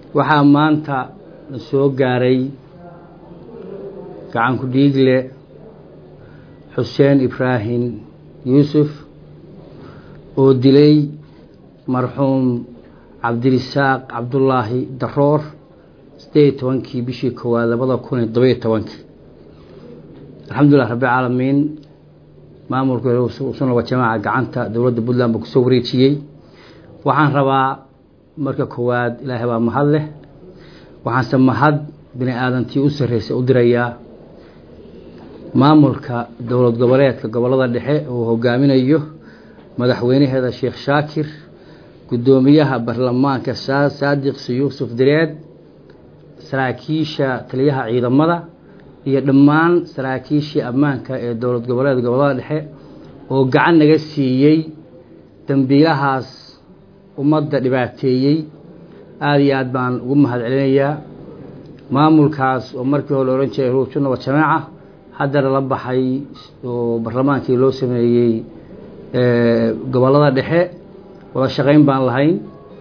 waxaa maanta la soo gaaray gacanku dhiigle xuseen ibraahim yuusuf oo dilay marxuum cabdirisaaq cabdullaahi daroor siddeed iyo tobankii bishii koowaad labada kun iyo todoba iyo tobankii alxamdulilah rabbilcaalamiin maamulka sunna wa jamaaca gacanta dowladda puntland buu kusoo wareejiyey waxaan rabaa marka koowaad ilaahay baa mahad leh waxaanse mahad bini aadantii u sarreysay u dirayaa maamulka dowlad goboleedka gobollada dhexe uu hogaaminayo madaxweynaheeda sheekh shaakir guddoomiyaha baarlamaanka saadiqsi yuusuf direed saraakiisha taliyaha ciidamada iyo dhammaan saraakiishii ammaanka ee dowlad goboleedka gobollada dhexe oo gacan naga siiyey dambiilahaas ummadda dhibaateeyey aada iyo aad baan ugu mahad celinayaa maamulkaas oo markii hore la odhan jiray ruujunaba jamaaca haddana la baxay oo baarlamaankii loo sameeyey gobollada dhexe wada shaqayn baan lahayn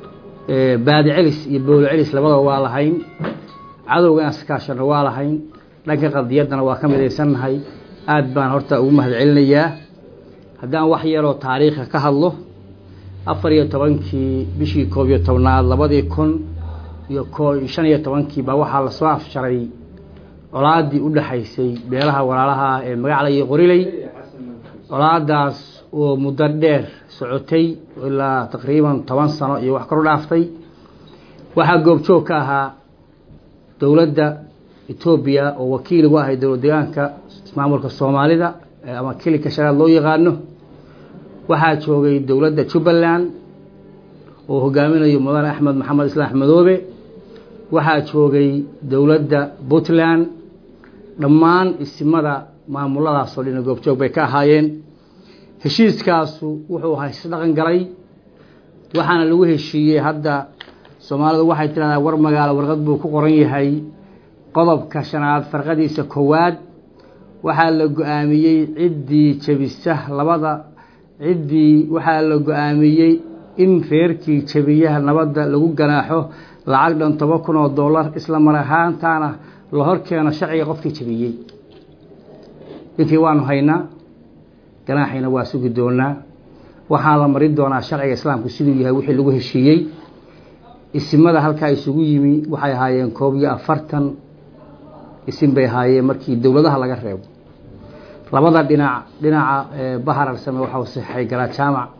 baadi celis iyo bowlo celis labadaba waa lahayn cadowga inaan iskaashano waa lahayn dhanka qadiyaddana waa ka midaysannahay aad baan horta ugu mahad celinayaa haddaan wax yaroo taariikha ka hadlo afar iyo tobankii bishii koob iyo tobnaad labadii kun iyo ko shan iyo tobankii baa waxaa lasoo afjaray colaadii u dhexaysay beelaha walaalaha ee magacla iyo qoriley colaadaas oo muddo dheer socotay ilaa taqriiban toban sano iyo wax karu dhaaftay waxaa goobjoog ka ahaa dowladda etoobiya oo wakiil ugu ahay dowlad deegaanka ismaamulka soomaalida ama kilika shanaad loo yaqaano waxaa joogay dowladda jubbaland oo hogaaminayo mudane axmed maxamed islaam axmedoobe waxaa joogay dowladda puntland dhammaan isimada maamuladaasoo dhina goobjoog bay ka ahaayeen heshiiskaasu wuxuu ahaa isdhaqan galay waxaana lagu heshiiyey hadda soomaalidu waxay tidhahdaa war magaalo warqad buu ku qoran yahay qodobka shanaad farqadiisa koowaad waxaa la go-aamiyey ciddii jebisa labada ciddii waxaa la go-aamiyey in reerkii jebiyaha nabadda lagu ganaaxo lacag dhan toban kun oo dollar isla mar ahaantaana la hor keeno sharciga qofkii jebiyey ninkii waanu haynaa ganaaxiina waa sugi doonaa waxaan la marin doonaa sharciga islaamku siduu yahay wixii lagu heshiiyey isimada halkaa isugu yimi waxay ahaayeen koob iyo afartan isim bay ahaayeen markii dowladaha laga reebo labada dhinac dhinaca bahar alsame waxau saxay garaad jaamac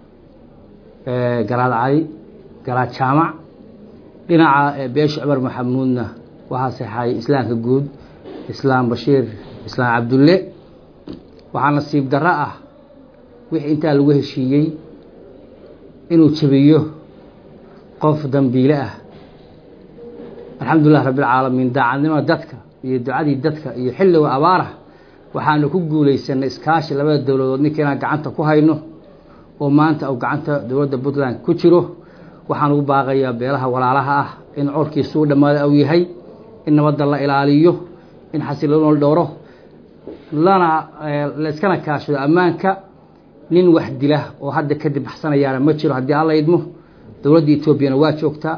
garaad cali garaad jaamac dhinaca beesha cumar maxamuudna waxaa saxay islaamka guud islaam bashiir islaam cabdulle waxaa nasiib darro ah wixii intaa lagu heshiiyey inuu jebiyo qof dambiile ah alxamdulilah rabbilcaalamiin daacadnimada dadka iyo ducadii dadka iyo xilliga abaarah waxaanu ku guulaysanay iskaashi labada dowladood ninka inaan gacanta ku hayno oo maanta uu gacanta dowladda puntland ku jiro waxaan ugu baaqayaa beelaha walaalaha ah in corkiisu u dhammaada uu yahay in nabadda la ilaaliyo in xasiloonol dhowro lana layskana kaashado ammaanka nin wax dila oo hadda kadib baxsanayaana ma jiro haddii alla idmo dowladda etoobiyana waa joogtaa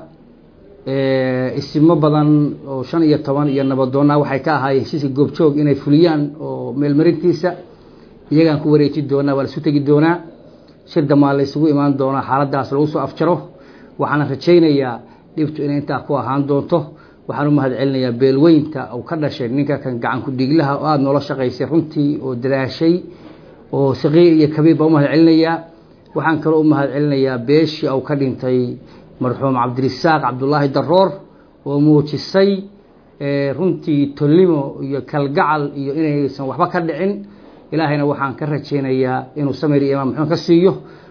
isimo badan oo shan iyo toban iyo nabadoonnaa waxay ka ahaayeen heshiiska goobjoog inay fuliyaan oo meelmarintiisa iyagaan ku wareeji doonaa waa laisu tegi doonaa shir damaa la ysugu imaan doonaa xaaladaas lagu soo afjaro waxaana rajaynayaa dhibtu inay intaa ku ahaan doonto waxaan u mahad celinayaa beelweynta uu ka dhashay ninka kan gacanku dhiiglaha oo aada noola shaqaysay runtii oo dadaashay oo saqiir iyo kabiir baa u mahad celinayaa waxaan kaloo u mahad celinayaa beeshii uu ka dhintay marxuum cabdirisaaq cabdullaahi daroor oo muujisay runtii tolnimo iyo kalgacal iyo inaysan waxba ka dhicin ilaahayna waxaan ka rajaynayaa inuu samir iyo imaam muxuun ka siiyo